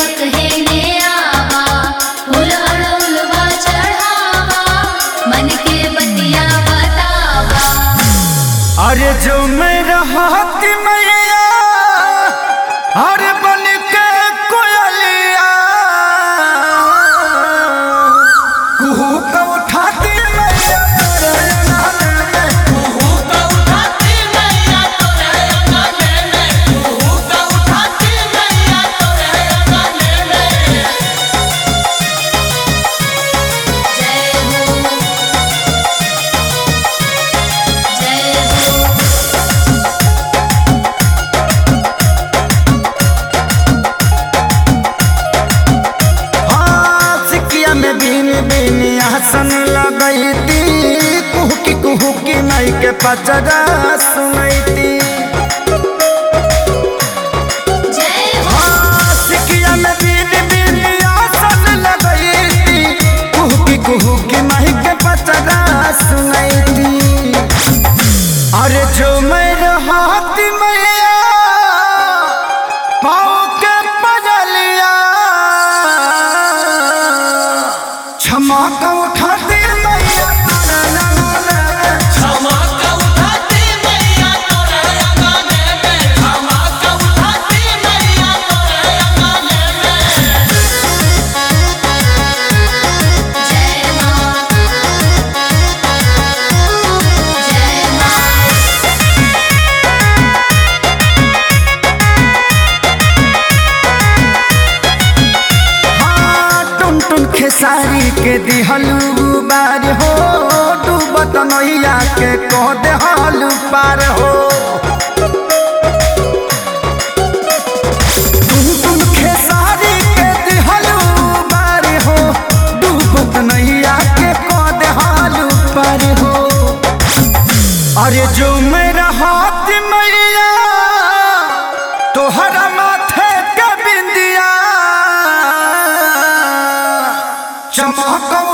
सेवक है ने आवा फूल अड़ौलवा चढ़ावा मन के बतिया बतावा अरे जो मैं रहत मैया अरे बन के कोयलिया कुहू का उठाती मैया तोरे अंगना में। जय हो जय हो हाँ, सिकिया में बीन बीन आसन लगैती कुहकी कुहकी माई के पचरा सुनैती जय हो हाँ, सिकिया में बीन बीन आसन लगैती कुहकी कुहकी माई के पचरा सुनैती अरे जो मैं रहत मैया पाँव के पजलिया क्षमा का उठाती मैया तारा लगा ले। जय मां जय मां हाँ, टुन टुन खेसारी के दिहलू बार हो डूबत नैया के कह देहलू पार हो टुन टुन खेसारी के दिहलू बार हो डूबत नैया के कह देहलू पार हो अरे जो मेरा हाथ मैया तोहरा माथे के बिंदिया चमक